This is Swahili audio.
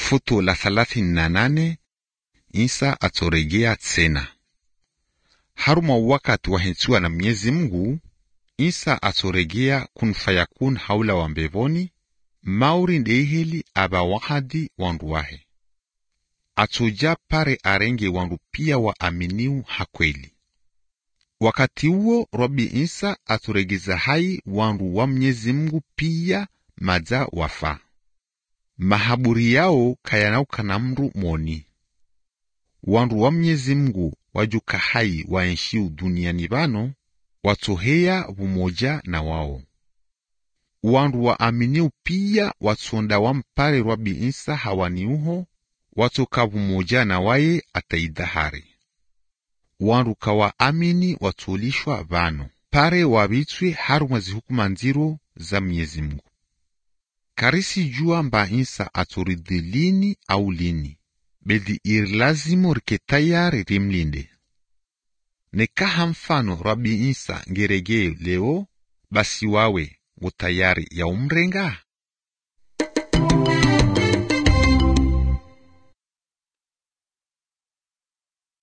Futo la thalathini na nane Isa atoregea tena. Haruma wakati wahensiwa na Mwenyezi Mungu, Isa atoregea kun fayakun haula wa mbevoni mauri ndeiheli aba wahadi wandu wahe atoja pare arenge wandu pia wa aminiu hakweli. Wakati huo Rabi Isa aturegeza hai wandu wa Mwenyezi Mungu pia maza wafa mahaburi yao kayanauka na mndu moni wandu wa Mwenyezi Mungu wajuka hai waenshiu duniani bano watoheya bumoja na wao wandu wa aminiu pia watsonda wampare Rabi Isa hawaniuho watoka bumoja na waye ataidahari wandu kawa amini watolishwa vano pare wabitswe harumwa zihukuma nziro za Mwenyezi Mungu karisi jua mba Isa atoridhi lini au lini bedi iri lazimo rike tayari rimlinde nekaha mfano Rabi Isa ngeregee leo basi wawe ngo tayari ya umrenga